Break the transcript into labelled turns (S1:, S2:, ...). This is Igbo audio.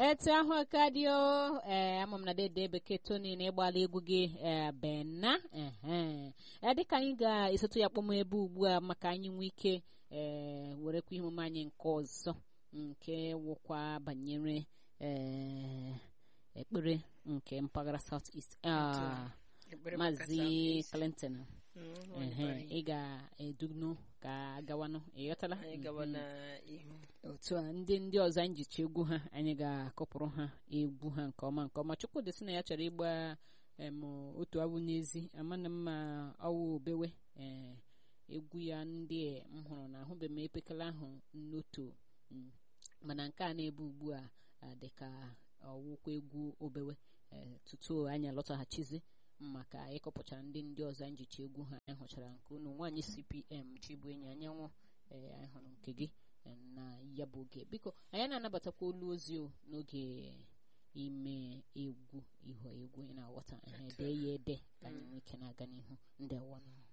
S1: etu ahụ ka dị o ee ama m na dede bekee toni na ịgbala egwu gị ee bena ee dịka anyị ga-esotu ya kpọm ebe ugbu a maka anyị nwee ike ee werekwa ihe omume anyị nke ọzọ nke wụkwa banyere ee ekpere nke mpaghara south east maazị clinton ị ga-edugnu ka gawanụ ịghọtala otu a ndị ndị ọzọ anyị jicha egwu ha anyị ga-akọpụrụ ha egwu ha nke ọma nke ọma chukwudị sị na ya chọrọ ịgba otu awụ n'ezi amana mma ọwụ obewe ee egwu ya ndị m hụrụ na ahụbeghị m epekele ahụ n'otu mana nke a na-ebe ugbu a dịka ọwụkwa egwu obewe tutu anyị alọtaghachizi maka ịkọpụchara ndị ndị ọzọ anyị jicha egwu ha anyị hụchara nke unu nwaanyị cpm chibu enyi anyanwụ ee anyị hụrụ nke gị na ya bụ oge biko anyị na-anabatakwa olu ozi n'oge ime egwu ihu egwu ị na-aghọta dee ya ede ka anyị nwee ike na-aga n'ihu ndị awọnụ